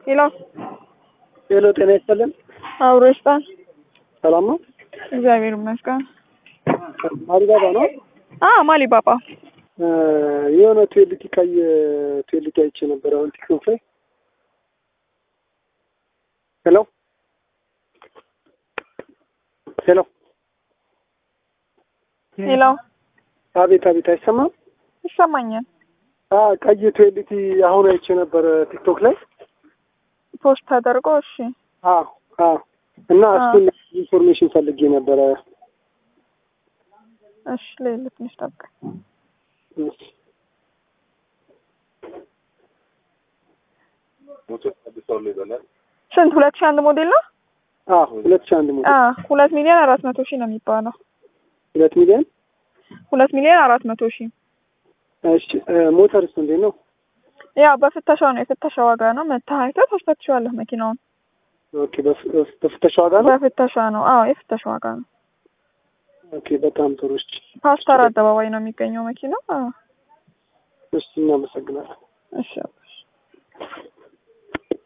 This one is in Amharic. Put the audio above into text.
ሄሎ ሄሎ፣ ጤና ይስጥልን። አብሮ ይስጣል። ሰላም ነው? እግዚአብሔር ይመስገን። አሊባባ ነው። አ ማሊ ባባ እ የሆነ ቱዌልቲ ቀይ ቱዌልቲ አይቼ ነበር አሁን ቲክቶክ ላይ። ሄሎ ሄሎ፣ ሄሎ አቤት አቤት፣ አይሰማም? ይሰማኛል። አ ቀይ ቱዌልቲ አሁን አይቼ ነበር ቲክቶክ ላይ። ፖስት ተደርጎ እሺ አ አ እና አ። እሱን ኢንፎርሜሽን ፈልጌ ነበረ። እሺ ሌላ ትንሽ ጠብቅ። ስንት ሁለት ሺህ አንድ ሞዴል ነው? አ ሁለት ሺህ አንድ ሞዴል አ ሁለት ሚሊዮን አራት መቶ ሺህ ነው የሚባለው። ሁለት ሚሊዮን። ሁለት ሚሊዮን አራት መቶ ሺህ እሺ እ ሞተርስ እንዴት ነው? ያው በፍተሻው ነው የፍተሻ ዋጋ ነው። መተህ አይተህ ታስፈትሸዋለህ መኪናውን። ኦኬ፣ በፍ- በፍተሻ ዋጋ ነው። በፍተሻ ነው። አዎ የፍተሻ ዋጋ ነው። ኦኬ፣ በጣም ጥሩ። እሺ ፓስተር አደባባይ ነው የሚገኘው መኪናው። አዎ እሺ፣ እናመሰግናለን። እሺ